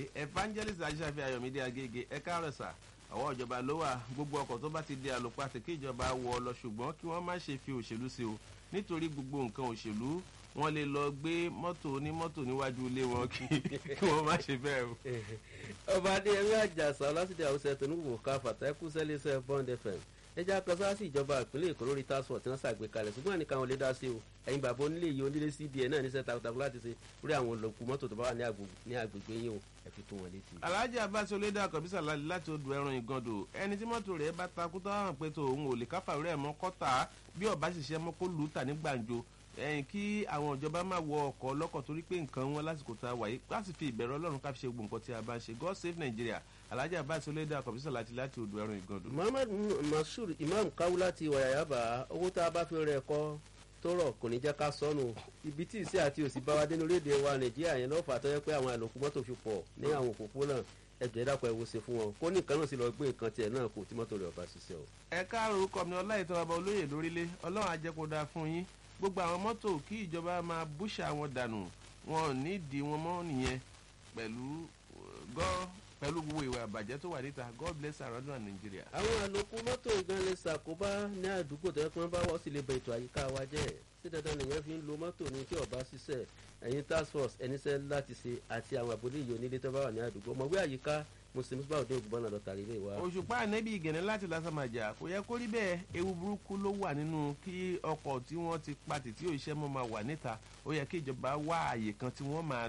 evangelist ajíṣàfi ayọ̀mídé agége ẹ káàárọ̀ sà ọwọ́ ìjọba ló wà gbogbo ọkọ̀ tó bá ti di àlòpàtì kí ìjọba wọ ọ lọ ṣùgbọ́n kí wọ́n má ṣe fi òṣèlú sí o nítorí gbogbo nǹkan òṣèlú wọ́n lè lọ gbé mọ́tò onímọ́tò níwájú ilé wọn kí kí wọ́n má ṣe bẹ́ẹ̀ o. ọba adéyẹmí àjàsà ọlásìdí àwùsẹ tónúwò ká fàtàkù sẹlẹsẹ bond fm ẹjẹ akọsá sí ìjọba ìpínlẹ̀ èkó lórí task force tí wọ́n ṣàgbékalẹ̀ ṣùgbọ́n àníkà wọn lè dá sí o ẹ̀yin bàbá onílé yìí onílé cbn náà níṣẹ́ takuntakun láti ṣe lórí àwọn olùkú mọ́tò tó bá wà ní agbègbè yín o ẹ fi tó wọn létí. alhaji abbas olódé akọbísà láti odò ẹran ìgàndò ẹni tí mọ́tò rẹ̀ bá takú tó hàn pé tó òun ò lè káfà rẹ̀ mọ́ kọ́tà bí ọ̀bá ṣiṣẹ́ mọ́ kó lù ú tà ní gbàǹjo ẹ̀yìn kí àwọn ìjọba máa wọ ọkọ̀ ọlọ́kọ̀ torí pé nǹkan wọn lásìkò tá a wà yìí láti fi ìbẹ̀rù ọlọ́run ká fi ṣe gbogbo nǹkan tí a bá ń ṣe god save nigeria alhaji abbas olódé akọbísà láti láti odò ẹran ìgàndò. muhammad masud imam kawu láti wàyàyàbá owó tá a bá fi rẹ̀ kọ́ tó rọ̀ kò ní jẹ́ ká sọnù ibi tí ìsí àti òsì bá wa dé lórílẹ̀‐èdè wa nàìjíríà yẹn lọ́ọ́ fà tó yẹ pé àwọn àlòkù mọ́tò fi pọ̀ ní àwọn òpópónà ẹ̀jẹ̀ dàpọ̀ ẹ̀wò ṣe fún wọn kó ní nǹkan náà sì lọ gbé nǹkan tiẹ̀ náà kò tí mọ́tò rẹ̀ ọba ṣiṣẹ́ o. ẹ káàrọ̀ orúkọ mi ọláìtọ́ ọba olóyè lórílẹ̀ ọlọ́run ajẹ́kọ̀dá fún yín gbogbo àwọn mọ́tò kí ìjọba máa búṣà wọn dànù wọn ò nídìí wọn mọ́ nìyẹn pẹ̀lú gọ́ pẹ̀lú gbogbo ìwà àbàjẹ́ tó wà níta god bless our northern nigeria. àwọn àlòkù mọ́tò gan lè ṣàkóbá ní àdúgbò tó yẹ kí wọ́n bá wọ́ sí lè bẹ ètò àyíká wa jẹ́ sí dandan nìyẹn fi ń lo mọ́tò ní tí ọba ṣiṣẹ́ ẹ̀yin task force ẹnisẹ́ láti ṣe àti àwọn àbúrò ìyọ̀ onílé tó bá wà ní àdúgbò ọmọwé àyíká muslim bá òde ògùnbọn náà lọ́tàrí ilé wa. òṣùpá ànẹ́bí ìgẹ̀nẹ́ láti lásàmàjà kò yẹ kó rí bẹ́ẹ̀ ewu burúkú ló wà nínú kí ọkọ̀ tí wọ́n ti patì tí òṣìṣẹ́ mọ́ máa wà níta ó yẹ kí ìjọba wá àyè kan tí wọ́n máa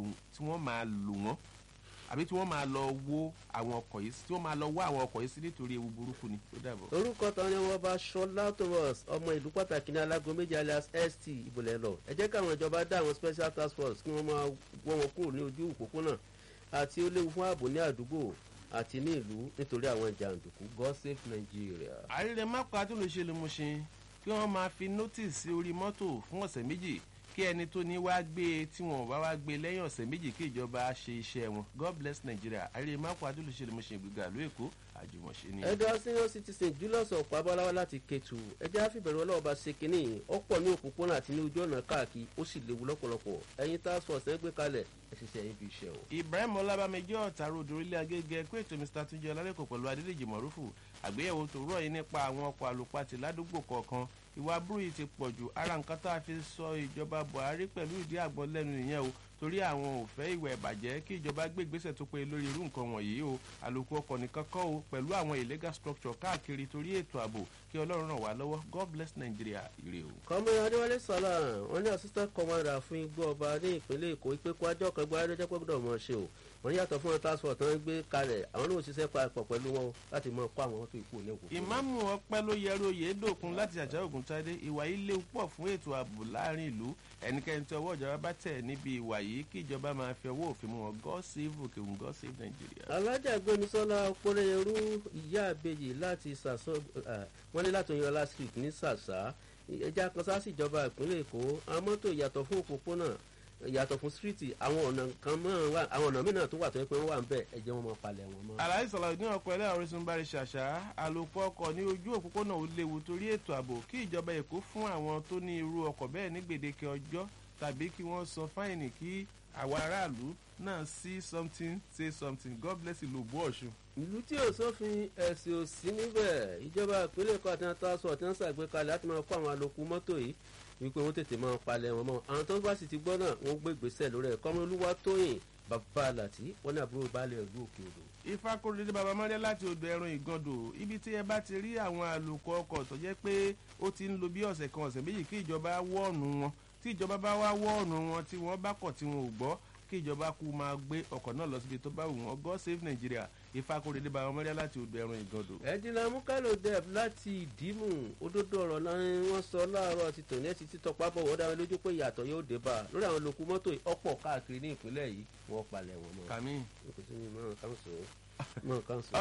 lò wọ́n àbí tí wọ́n máa lọ wó àwọn ọkọ̀ yìí tí wọ́n máa lọ wó àwọn ọkọ̀ yìí sí nítorí ewu burúkú ni ó dàbọ̀. orúkọ tán ni wọn bá ṣọlá thomas ọmọ ìlú pàtàkì ní alágo méjì alias st ìbòlẹ̀ lọ ẹ jẹ́ káwọn ìjọba dá àwọn special task force kí wọ́n máa wọ́ wọn kúrò ní ojú òpópónà àti ó léwu fún ààbò ní àdúgbò àti ní ìlú nítorí àwọn jàǹdùkú god save nigeria. àríre mápá tó lè ṣe lè mú ṣe kí wọ́n máa fi notice sí orí mọ́tò fún ọ̀sẹ̀ méjì kí ẹni tó ní wá gbé tí wọn bá wá gbé lẹ́yìn ọ̀sẹ̀ méjì kí ìjọba ṣe iṣẹ́ wọn god bless nigeria àríre mápá tó lè ṣe lè mú ṣe ìgbéga ìlú èkó àjùmọ̀ṣe ni. ẹ̀dá senior citizen julius ọ̀pábọ́láwá láti kẹtù ẹjẹ́ àfìbẹ̀rẹ̀ ọlọ́ọ̀bá ṣe kínní ọ̀pọ̀ ní òpópónà àti ní ojú ọ̀nà káàkiri ó sì léwu lọ́pọ̀lọpọ̀ ẹ̀yin task force ẹ̀ gbé kalẹ̀ ẹ̀ ṣiṣẹ́ yín fi ṣe o. ibrahim ọlábàmẹjọ ọ̀tàrọ̀ odò orílẹ̀ agége pé ètò mr túnjẹ ọlálẹ́kọ̀ pẹ̀lú adédèjì mọ̀rúfù àgbéyẹ̀wò tó rọ̀ yìí nípa àwọn ọkọ̀ àlùpàtì ládùúgbò kọ̀ọ̀kan ìwà burú yìí ti pọ̀ jù ara nǹkan tá a fi sọ ìjọba buhari pẹ̀lú ìdí àgbọn lẹ́nu nìyẹn o torí àwọn ò fẹ́ ìwà ìbàjẹ́ kí ìjọba gbé ìgbésẹ̀ tó pé lórí irú nǹkan wọ̀nyí o àlòkù ọkọ̀ nìkan kọ́ o pẹ̀lú àwọn illegal structure káàkiri torí ètò ààbò kí ọlọ́run ràn wá lọ́wọ́ god bless nigeria ire o. kọ́mọ adéwálé sọlá wọn ní assistant commander fún igbó ọba ní ìpínlẹ̀ èkó ìpè kó ajọ́ kan gbọ́ adéjọ́ pé gbọ́dọ̀ mọ̀ ṣe o wọ́n yàtọ̀ fún task force tán gbé kalẹ̀ àwọn náà ṣiṣẹ́ papọ̀ pẹ̀lú wọn láti mọ kó àwọn tó ìkú ní òkú. ìmáàmù ọpẹ ló yẹrù oyè dòkun láti àjà ògùn tádé ìwà yìí léwu pọ̀ fún ètò ààbò láàrin ìlú ẹnikẹ́ni tí ọwọ́ ìjọba bá tẹ̀ níbi ìwà yìí kí ìjọba máa fi ọwọ́ òfin mú wọn god save òkè òun god save nigeria. alájà gbẹnusọlá ọpọlẹyẹrú ìyá àbẹyì láti sàṣọ wọn ní láti oyinọlá street ní sàṣà ẹja kan sáà sí ìjọba ìpínlẹ̀ èkó àwọn mọ́tò yàtọ̀ fún òpópónà yàtọ̀ fún síríìtì àwọn ọ̀nà kan mọ́ wà àwọn ọ̀nà mìíràn tó wà tó yẹ pé wọ́n wà ń bẹ̀ ẹ̀jẹ̀ wọn máa palẹ̀ wọn mọ́. àlàyé sọ̀rọ̀ ní ọkọ̀ ẹlẹ́rọ orísun bá rí ṣàṣà àlòkù ọkọ̀ ní ojú òpópónà ó léwu torí ètò ààbò kí ìjọba èkó fún àwọn tó ní irú ọkọ̀ bẹ́ẹ̀ ní gbèdéke ọjọ́ tàbí kí wọ́n san fáìnì kí àwa aráàlú náà see something say something god bless ìlú òbú ọ̀ṣun. ìlú tí ò sófin ẹ̀sìn ò sí níbẹ̀ ìjọba ìpínlẹ̀ èkó àti àtàwọn àti wọn ṣàgbékalẹ̀ láti máa kó àwọn àlòkù mọ́tò yìí wípé wọ́n tètè máa palẹ̀ wọn mọ́ àwọn tó bá sì ti gbọ́ náà wọ́n gbé ìgbésẹ̀ lórí ẹ̀kọ́ ọmọ olúwa tóyìn bàbá àlàtì wọn ní àbúrò baálé ìlú òkè odò. ifá kórèdé bàbá mọ́lẹ́ láti odò ẹran ìgàndò ibi tí ẹ bá ti rí àwọn àlòkù ọkọ̀ tó jẹ́ pé ó ti ń lo bí ọ̀sẹ̀ kan ọ̀sẹ̀ méjì kí ìjọba wọ́ọ̀nù wọn tí ìjọba bá wá wọ́ọ̀nù wọn tí wọ́n bá kọ̀ tí wọn ò gbọ́ kí ìjọba kú máa gbé ọkọ̀ náà lọ síbi tó bá wù wọ́n god save nigeria ìfakóredé bá wọn mọ́lẹ́ láti odò ẹran ìgàndò. ẹ̀dínlá mukalo deb láti ìdímù òdodo ọ̀rọ̀ náà wọ́n sọ láàárọ̀ ti tòní ẹ̀sì títọ́ pápọ̀ wọ́n dáwọn lójú pé ìyàtọ̀ yóò dé bá a lórí àwọn olókùn mọ́tò ọ̀pọ̀ káàkiri ní ìpínlẹ̀ yìí wọ́n palẹ̀ wọn mọ́. kàmí. kò sí mi mọ́ kàn sọ mọ́ kàn sọ.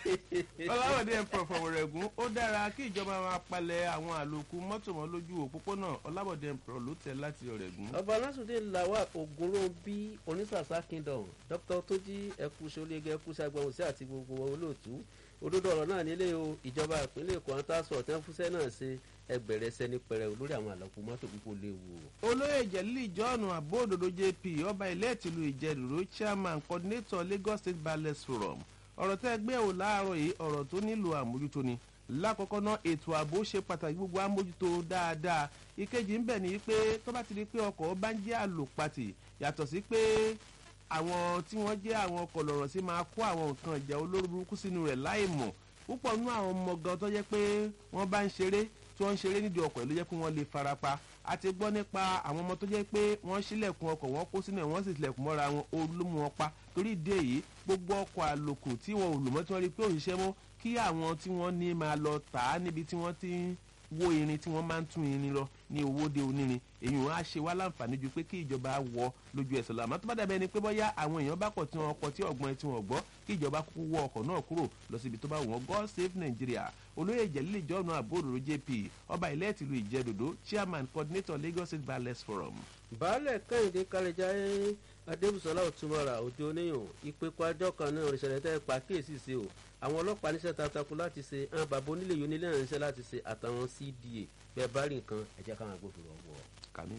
ọlọ́wọ́dé ẹ̀pọ̀ fọwọ́rẹ́gùn ó dára kí ìjọba máa palẹ̀ àwọn àlòkù mọ́tò mọ́ lójú òpópónà ọlábọ̀dé ẹ̀pọ̀ ló tẹ̀ láti ọ̀rẹ́gùn. ọba alásùdé làwà ògúnròbí onísàsá kingdom dr tójí ẹkú sọlẹ́gẹ́ ẹkú sagbọ̀n sí àti gbogbo olóòtú òdodo ọ̀rọ̀ náà nílé o ìjọba ìpínlẹ̀ èkó àwọn táṣọ ọ̀tẹ́ fúnṣẹ́ náà ṣe ẹgbẹ̀rẹ̀ sẹ́ni pẹrẹ lórí àwọn àlọ́kù mọ́tò púpọ̀ léwu. olóyè jẹ̀lílì john abóòdòdó jp ọba ilé ìtìlú ìjẹ̀dùrú chairman coordinator lagos state ballet forum ọ̀rọ̀ tẹ́ gbé ò láàárọ̀ yìí ọ̀rọ̀ tó nílò àmójútó ni lákọ̀ọ́kọ́ náà ètò ààbò ṣe pàtàkì gbogbo àmójútó dáadáa ìkejì ń bẹ̀ ní pé tó bá ti di pé ọkọ̀ bá ń jẹ́ àlòpatì yàtọ̀ sí pé àwọn tí wọ́n jẹ́ àwọn ọkọ̀ lọ̀rọ̀ sí máa kó àwọn nǹkan ìjà olóró burúkú sínú rẹ̀ láì mọ̀ púpọ̀ nínú àwọn ọmọ gan tó jẹ́ pé wọ́n bá ń ṣeré tí wọ́n ń ṣeré nídìí ọkọ̀ ló jẹ́ pé wọ́n lè farapa a ti gbọ́ nípa àwọn ọmọ tó jẹ́ pé wọ́n ṣílẹ̀kùn ọkọ̀ wọ́n kó sínú ẹ̀ wọ́n sì tilẹ̀kùn mọ́ra wọn olómù wọn pa torí ìdí èyí gbogbo ọkọ̀ àlòkù tí wọn ò lò mọ́ tí wọ́n rí pé òṣìṣẹ́ mọ́ kí àwọn tí wọ́n ní máa lọ tà á níbi tí wọ́n ti ń wo irin tí wọ́n máa ń tún irin lọ ní owó de onírin èyí wọn á ṣe wá láǹfààní ju pé kí ìjọba wọ lójú ẹsẹ̀ lọ àmọ́ tó bá dàbẹ́ ni pé bọ́yá àwọn èèyàn bá pọ̀ tí wọ́n kọ tí ọ̀gbọ́n tí wọ́n gbọ́ kí ìjọba kúkú wọ ọkọ̀ náà kúrò lọ síbi tó bá wù wọ́n god save nigeria olóyè ìjẹ́lílẹ̀ ìjọ́nà àbúrò jp ọba ilẹ̀ ìtìlú ìjẹ́dòdó chairman coordinator lagos state ballet forum. baálẹ̀ kẹ́hìndé kálẹ̀já adébùsọ̀lá òtúmọ̀ra òde oníyàn ìpẹ́kọ̀ àjọ kan náà ìṣẹ̀lẹ̀ tẹ́ pàkíyèsí sí o àwọn ọlọ́pàá níṣẹ́ takuntakun láti ṣe àwọn bàbá onílé yìí onílé náà níṣẹ́ láti ṣe àtàwọn cda bẹ́ẹ̀ bá rí nǹkan ẹ̀jẹ̀ káwọn agbófinró wọ̀. kàmí.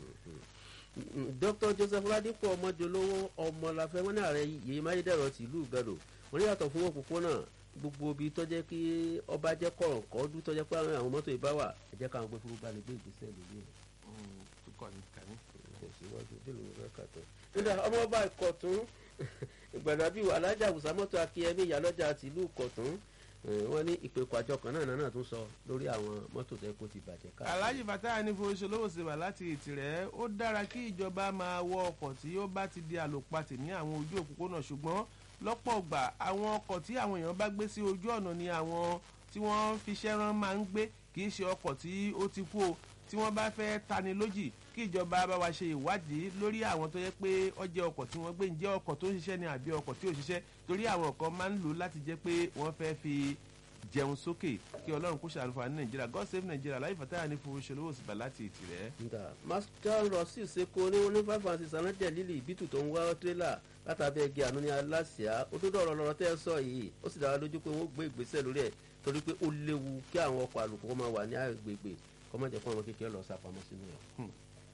dr joseph ladipo ọmọjọlówó ọmọláfẹ́ wọn ní ààrẹ yèyí máyédẹrọ tìlú gàdò wọn ní yàtọ̀ fún òpópónà gbogbo ibi tọ́jẹ́ kí ọba jẹ́ kọ̀ọ̀kọ́ ọdún tọ́jẹ́ pé àwọn mọ́tò ìbá wà ẹ̀jẹ̀ káwọn agbófinró bá lè gbé ìgbésẹ̀ lórí ẹ̀. nígbà ọmọ ọba ìkọ̀tún ìgbàdàbí alájà àwùsámọ́tò akínyẹmí ìyálọ́jà tìlú ìkọ̀tún wọ́n ní ìpèkọ̀ àjọ kan náà náà tún sọ lórí àwọn mọ́tò tẹ́ kó ti bàjẹ́ ká. alhaji fatah ní fowóṣolówó ṣe wà láti ìtìrẹ́ ó dára kí ìjọba máa wọ ọkọ̀ tí ó bá ti di àlòpatì ní àwọn ojú òpópónà ṣùgbọ́n lọ́pọ̀ ọgbà àwọn ọkọ̀ tí àwọn èèyàn bá gbé sí ojú ọ̀nà ni àwọn tí wọ́n fi ṣẹ́rán máa ń gbé kì í ṣe ọkọ̀ tí ó ti kú o tí wọ́n bá fẹ́ tani lójì kí ìjọba bá wa ṣe ìwádìí lórí àwọn tó yẹ pé ó jẹ́ ọkọ̀ tí wọ́n gbé ń jẹ́ ọkọ̀ tó ń ṣiṣẹ́ ni àbí ọkọ̀ tí ò ṣiṣẹ́ torí àwọn kan máa ń lò láti jẹ́ pé wọ́n fẹ́ fi jẹun sókè kí ọlọ́run kó ṣàlùfà ní nàìjíríà god save nàìjíríà láyé fàtáyà ní fowó ṣòlówó sí bàláti ìtìrẹ́. nga master rossi seko ní ní five and six anájẹ lílì ìbítù tó ń wá tírélà látàbí ẹgbẹ́ àánú ní aláṣìá ó tó dọ̀rọ̀ lọ́rọ̀ tẹ́ ẹ sọ yìí ó sì dára lójú pé wọ́n gbé ìgbésẹ̀ lórí ẹ̀ torí pé ó léwu kí àwọn ọkọ̀ àlùkò máa wà ní agbègbè kọ́mọ̀jẹ̀ fún ọmọ kékeré lọ sápamọ́ sínú ẹ̀.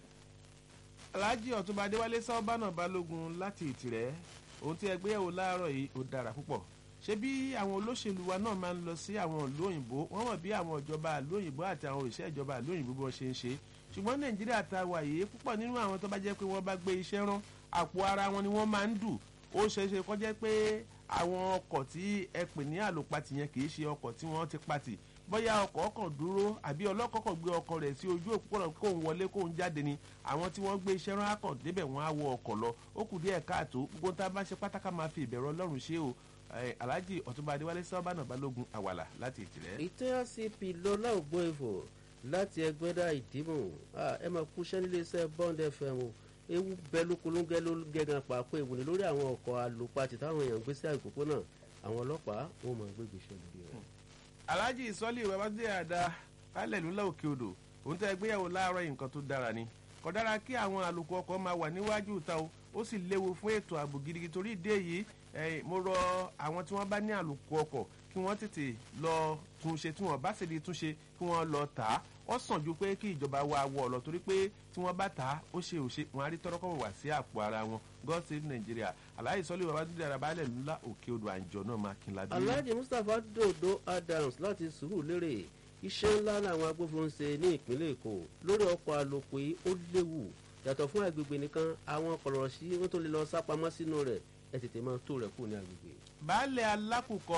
alhaji ọ̀túnba adéwálé sábàánà balógun láti ìtìrẹ́ ohun tí ẹgbẹ́ yẹ̀wò láàárọ̀ yìí ó dára púpọ̀ ṣé bí àwọn olóṣèlú wa náà máa ń lọ sí àwọn ìlú òyìnbó wọ́n mọ̀ bí àwọn ìjọba ìlú òyìnbó àti àwọn òṣìṣẹ́ ìjọba ìlú òyìnbó bó ṣe ń ṣe ṣùgbọ́n nàìjíríà ta wà yìí púpọ̀ nínú àwọn tó bá jẹ́ pé wọ́n bá gbé iṣẹ́ rán àpò ara wọn ni wọ́n máa ń dù ó ṣeé ṣe kó jẹ́ pé àwọn ọkọ̀ tí ẹ pè ní àlòpatì yẹn kì í ṣe ọkọ̀ tí wọ́n ti patì bóyá ọkọ̀ ọkọ̀ dúró àbí ọlọ́kọ̀ kọ̀ gbé ọkọ̀ rẹ̀ sí ojú òpópónà kó ń wọlé kó ń jáde ni àwọn tí wọ́n gbé iṣẹ́ rán akọ̀ débẹ̀ wọ́n á wọ ọkọ̀ lọ ó kù díẹ̀ káàtó gbogbo tá a bá ṣe pátákà máa fi ìbẹ̀rù ọlọ́run ṣe o alhaji ọtúnba adéwálé sábàánà balógun àwàlà láti ìtìrẹ́. ìtẹ́ cp lọ́lá ògbóǹfò láti ẹgbẹ́dá ìdìbò ẹ máa kú iṣẹ́ nílé iṣẹ́ bond fm o ewu bẹ lókolóńgẹ́ ló gẹ́gàn pàápọ̀ ìwòlè lórí àwọn ọkọ̀ àlòpàtì táwọn èèyàn gbé sí àgbègbè náà àwọn ọlọ́pàá wọn máa gbé gbèsè lórí rẹ̀. alhaji ìsọ́lì babájídé àdá kálẹ̀ lúlá òkè odò òun tẹ́ gbéyàwó láàárọ̀ yìí nǹkan tó dára ni kò dára kí àwọn àlòkù ọkọ̀ máa wà níwájú ìta o ó sì léwu fún ètò ààbò gidigidi torí ìdí èyí mo rọ àwọn tí wọ́n bá ní àlòkù ọkọ̀ kí wọ́n tètè lọ túnṣe tí wọ́n bá sì di túnṣe kí wọ́n lọ tà á ó sàn ju pé kí ìjọba wa wọ ọ lọ torí pé tí wọ́n bá tà á ó ṣe òṣe wọn á rí tọ́rọ́kọ́ wà sí àpò ara wọn god save nigeria aláì sọ́lé bàbá dídí ara balẹ̀ ńlá òkè odò àǹjọ náà máa kí n ládé. alhaji mustapha dodo adams láti sùúrù lérè iṣẹ́ ńlá làwọn agbófinró ń ṣe ní ìpínlẹ̀ èkó lórí ọkọ̀ àlòpọ̀ yìí ó léwu yàtọ̀ fún agbègbè nìkan àwọn kọ̀rọ̀ sí wọ́n tó lè lọ sápamọ́ sínú rẹ̀ ẹ tètè máa tó rẹ̀ kù ní agbègbè. baálé alákùkọ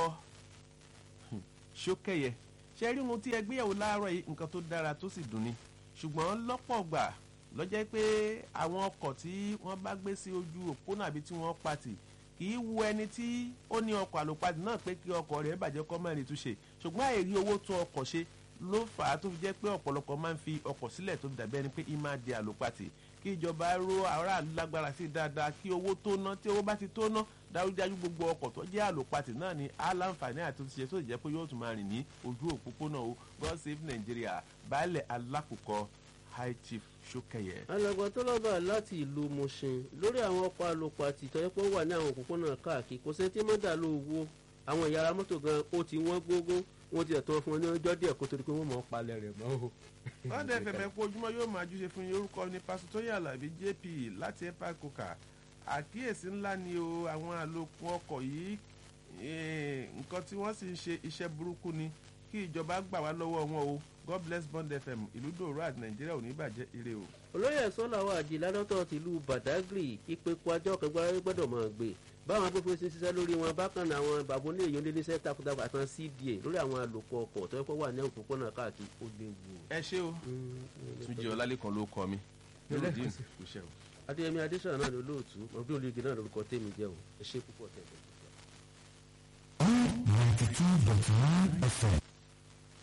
ṣókẹyẹ ṣe rí ohun tí ẹgbéyàwó láàárọ̀ yìí nǹkan tó dára tó sì dùn ni ṣùgbọ́n lọ́pọ̀ gbà lọ́jọ́ pé àwọn ọkọ̀ tí wọ́n bá gbé sí ojú òpónà àbí tí wọ́n patì kì í wu ẹni tí ó ní ọkọ̀ àlòpatì náà pé kí ọkọ̀ rẹ̀ bàjẹ́ kọ́ mẹ́rin túnṣe ṣùgbọ́n àìrí owó tún ọkọ̀ ṣe ló fà á tó fi jẹ́ pé ọ̀pọ̀lọpọ̀ máa ń fi ọkọ̀ sílẹ̀ tó dàbí ẹni pé í máa di àlòpatì kí ìjọba ró aráàlú lágbára sí dáadáa kí owó tó ná tí owó bá ti tó ná dájúdájú gbogbo ọkọ̀ tó jẹ́ àlòpatì náà ni aláǹfààní àti òṣìṣẹ́ tó jẹ́ pé yóò tún máa rìn ní ojú òpópónà o god save nigeria baálẹ̀ alákòókò high chief sókèyẹ. alàgbà tó lọ́ba láti ìlú mushin lórí àwọn ọkọ̀ àlòpàtì tó yẹ pé ó wà ní àwọn òpópónà káàkiri kò sẹ́ńtì mọ́dà ló wo àwọn ìyára mọ́tò gan ó ti wọ́n gógó wọ́n ti ẹ̀tọ́ fún wọn ní ọjọ́ díẹ̀ kó torí pé wọ́n mọ̀ ọ́ palẹ̀ rẹ̀ mọ́ o. wọ́n dẹ̀ fẹ̀fẹ̀ kó ojúmọ́ yóò máa júṣe fún yín orúkọ ní pásítọ̀ tóyìn alábí jp láti epa coca àkíyèsí ńlá ni o àwọn àlòkù ọkọ̀ yìí nǹkan tí wọ́n sì ń ṣe iṣẹ́ burúkú ni kí ìjọba gbà wá lọ́wọ́ wọn o god bless bond fm ìlú dòrò àti nàìjíríà ò ní bàjẹ́ ire o. olóyè sọ́làwọ́ àjìlá lọ́tọ̀ tìlú badagry ìpẹ́kọ̀ àjọ kẹgbẹ́ gbọ́dọ̀ máa gbé báwọn agbófinró ṣe ń ṣiṣẹ́ lórí wọn bákan náà àwọn bàbá onílé yìí oníléeṣẹ́ takuntakun àtàn cda lórí àwọn àlòkù ọkọ̀ tó yẹ kó wà ní òpópónà káàkiri ó léwu. ẹ ṣé o túnjẹ ọlálẹ́kan ló kọ mi nurudeen kò ṣe o. adéyẹmí adéṣọ̀rọ̀ náà ló lóòtú ọbí olóògì náà lórúkọ tèmi jẹ́ o ẹ ṣé púpọ̀ tẹ̀lé. ninety two dot nine fm